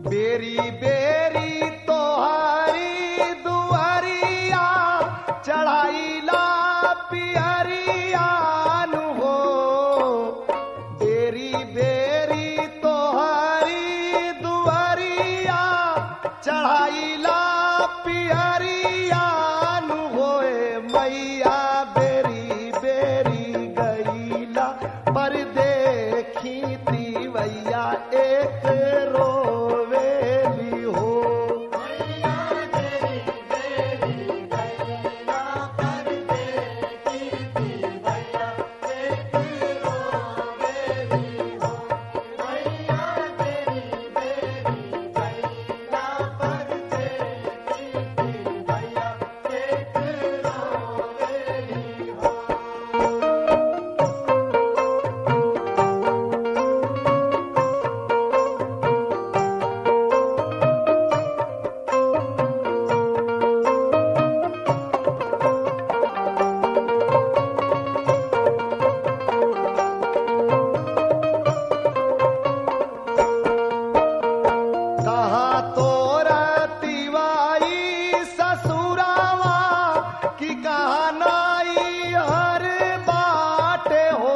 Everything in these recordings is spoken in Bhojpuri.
बेरी बेरी तोहरी दुआरिया चढ़ाईला पियरिया नु हो बेरी बेरी तोहरी दुआरिया चढ़ाईला पियरिया नु होए मैया बेरी बेरी गईला पर देखी तीवैया एक रोवेली हो कहाँ तोरा तिवाई ससुरावा कि कहाँ नाई हर बाटे हो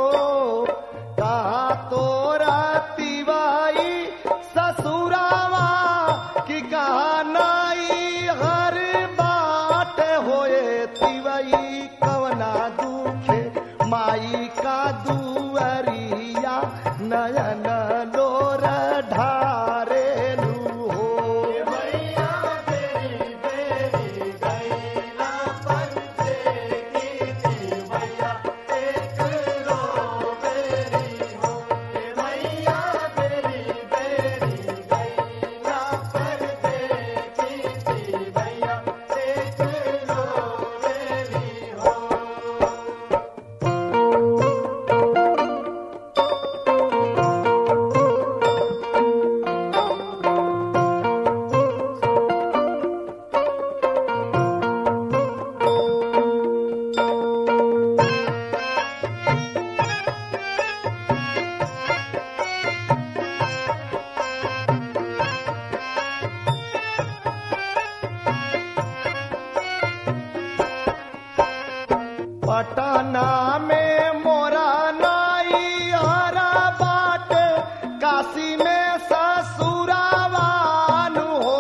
कहाँ तोरा तिवाई ससुरावा कि कहाँ नाई हर बाटे होए तिवाई कवना दुखे माई का दुअरिया नयन लोर ढारेलू हो पटना में मोरा नाई हरा बाट काशी में ससुरावान हो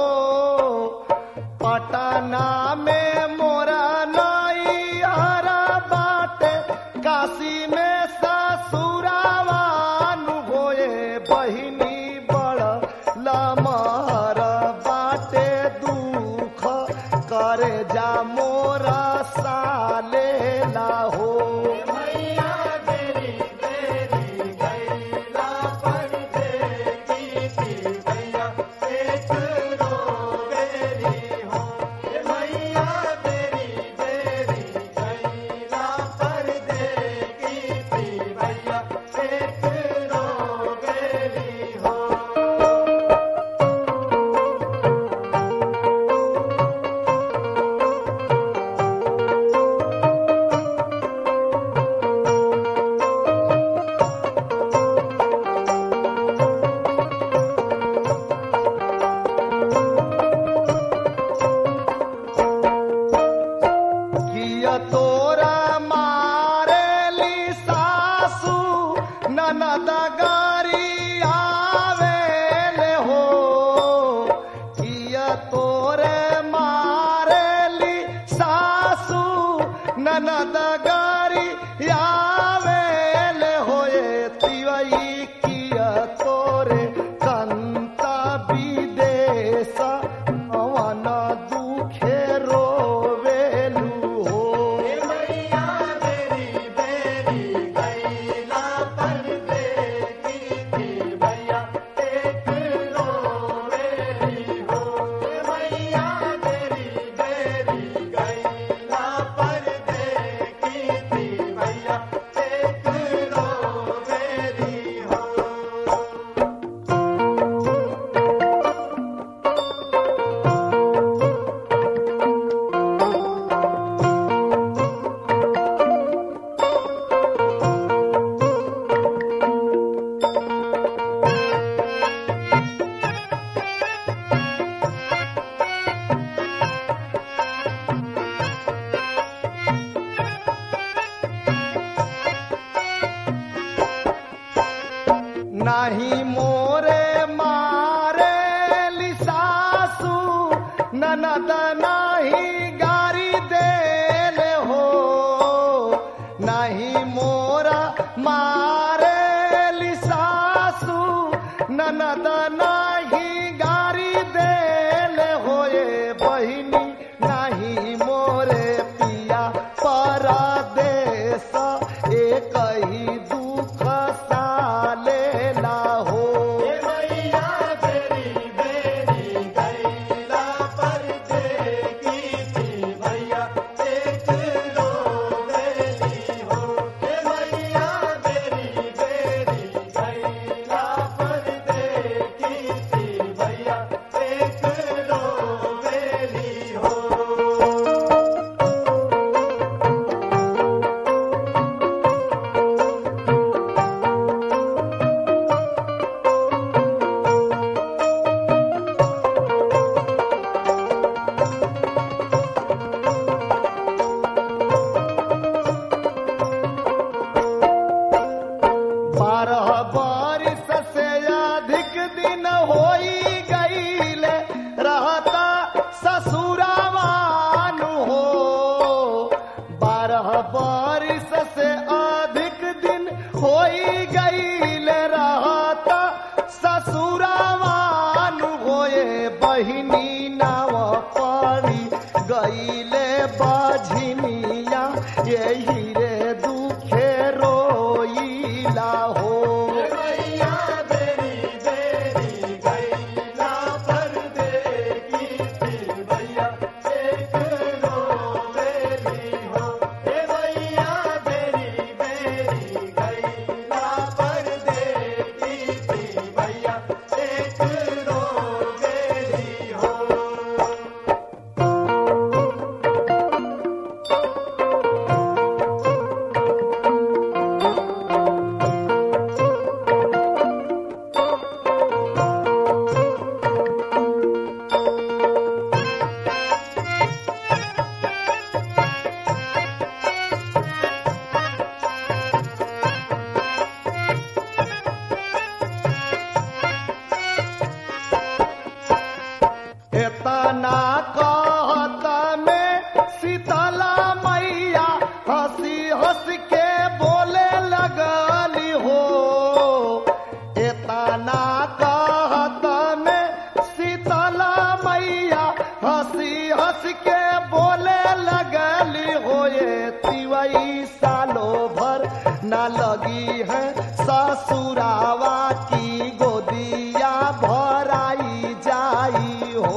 पटना में मोरा नाई हरा बाट काशी में ससुरावान होए बहिनी बड़ लमहर बाटे दुख करे जा मोरा साले ला हो ननद नाही गारी देल हो नहीं मोरा मारे सासू ननद नाही गारी देल होए बहिनी नहीं मोरे पिया परदेश एक ही दुख सालेला हो बारह बारिश से अधिक दिन होई गईल रहता ससुरावान हो बारह बारिश से अधिक दिन होई गईल रहता ससुरावान होए बहिनी नाव पड़ी गईले बाझिनिया यही रे दुखे रोईला हो एतना कहत में शीतला मैया हंसी हंस के बोले लगली हो एतना कहत में शीतला मैया हंसी हंस के बोले लगली हो ये तिवई सालो भर न लगी है ससुरावा की गोदिया भराई जाई हो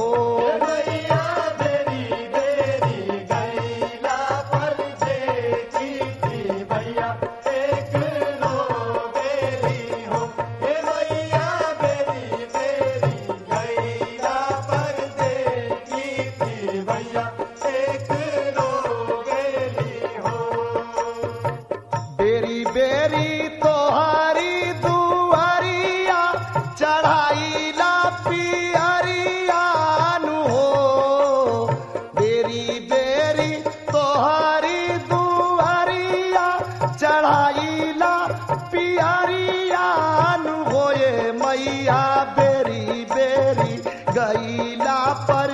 बेरी बेरी तोहरी दुआरिया चढ़ाईला पियरिया नु हो बेरी बेरी तोहरी दुआरिया चढ़ाईला पियरिया नु होए मैया बेरी बेरी गईला पर